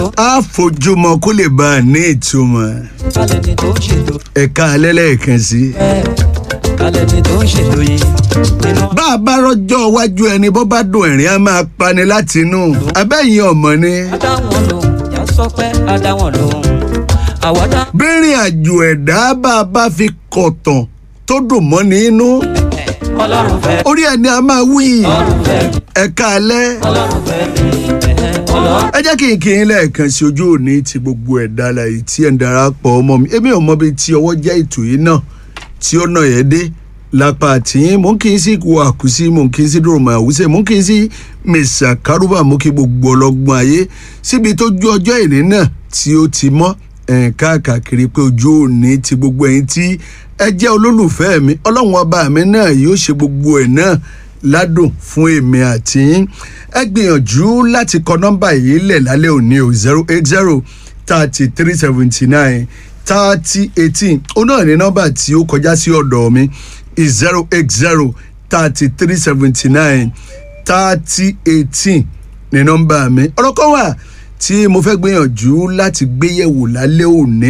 tó á fojúmọ́ kó lè bá a ní ìtumọ̀ kálẹ̀ ni tó ń ṣètò ẹ̀ka alẹ́ lẹ́ẹ̀kan sí. ẹ̀ kálẹ̀ ni tó ń ṣètò yìí nínú bá a bá rọjọ́ iwájú ẹni bó bá dùn ẹ̀rín á máa pani láti inú abẹ́yìn ọmọ ni. adáwọn lòun yà sọ pé adáwọn lòun àwọdá bírìn àjò ẹ̀dá bá a bá fi kọ̀tàn tó dùn mọ́ ní inú ọlọ́run fẹ́ orí ẹni a máa wí ọlọ́run fẹ́ ẹ̀ka alẹ́. ọlọ́run fẹ́ mi ẹ̀hẹ́, ọlọ́run ẹ jẹ́ kí n kí n lẹ́ẹ̀kan sí ojú òní ti gbogbo ẹ̀dá láyé tí ẹ̀ ń darapọ̀ ọmọ mi èmi ò mọ bí tí ọwọ́ jẹ́ ètò yìí náà tí ó nà yẹ́ dé lápá àtìyín mò ń kí n sí ìkú àkùsí mò ń kí n sí dòròmọ̀ àwùsẹ̀ mò ń kí n sí mẹ̀sà kárúbà mò ń kí gbogbo ọlọ́gbọ́n ayé síbi tó ju ọjọ́ ìní náà tí ó ti mọ́ ẹ̀ káàkiri pé ojú òní ti gbogbo ẹ̀yin tí ẹ jẹ́ olólùfẹ́ mi ọlọ́run ọba mi náà yóò ṣe gbogbo ẹ̀ náà ládùn fún èmi àti yín ẹ gbìyànjú láti kọ nọ́mbà yìí lẹ̀ lálẹ́ òní o zero eight zero thirty three seventy nine thirty eighteen ó náà ní nọ́mbà tí ó kọjá sí ọ̀dọ̀ mi zero eight zero thirty three seventy nine thirty eighteen ní nọ́mbà mi ọ̀rọ̀ kan wà tí mo fẹ́ gbìyànjú láti gbéyẹ̀wò lálẹ́ òní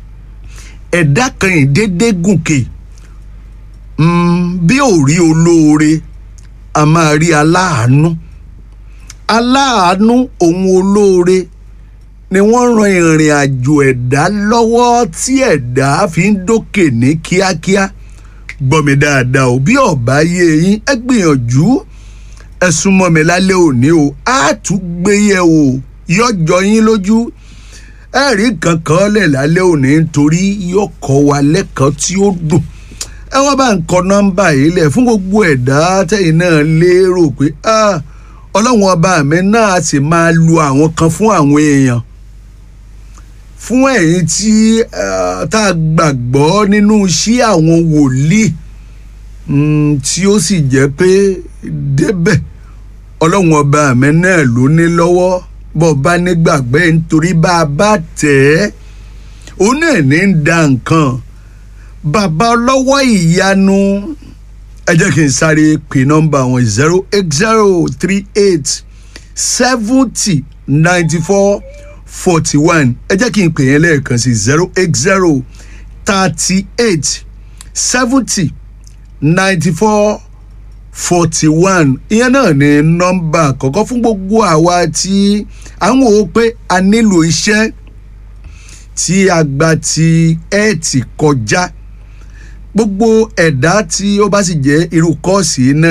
ẹ̀dá kan ìdédé gùnkè mm, bí ò rí olóore a máa rí aláàánú aláàánú òun olóore ni wọ́n ran ìrìn àjò ẹ̀dá lọ́wọ́ tí ẹ̀dá fi ń dókè ní kíákíá gbọ́ mi dáadáa ò bí ọ̀bá yé yín ẹ gbìyànjú ẹ súnmọ́ mi lálẹ́ òní o á tún gbé yẹ̀ wò yọjọ yín lójú ẹ rí kankan lẹ̀ lálẹ́ òní nítorí yóò kọ́ wa lẹ́kọ̀ọ́ tí ó dùn ẹ wá bá ń kọ nọ́mbà yìí lẹ̀ fún gbogbo ẹ̀dá tẹ̀yìn náà lérò pé ah, ọlọ́run ọba mi náà sì máa lu àwọn kan fún àwọn èèyàn fún ẹ̀yin tí ah, tá a gbàgbọ́ nínú iṣẹ́ àwọn wòlíì mm, tí ó sì jẹ́ pé débẹ̀ ọlọ́run ọba mi náà ló ní lọ́wọ́ bọ́ bá nígbàgbẹ́ nítorí bá a bá tẹ̀ ẹ́ òun náà ní ń da nǹkan bàbá ọlọ́wọ́ ìyanu ẹ jẹ́ kí n sáré pè nọ́mbà wọn zero eight zero three eight seventy ninety four forty one ẹ jẹ́ kí n pè yẹn lẹ́ẹ̀kan sí zero eight zero thirty eight seventy ninety four forty one ìyẹn náà ni nọ́mbà àkọ́kọ́ fún gbogbo àwa tí à ń wò ó pé a nílò iṣẹ́ tí a gba ti ẹ̀ẹ́tì kọjá gbogbo ẹ̀dá tí ó bá sì jẹ́ irú kọ́ọ̀sì náà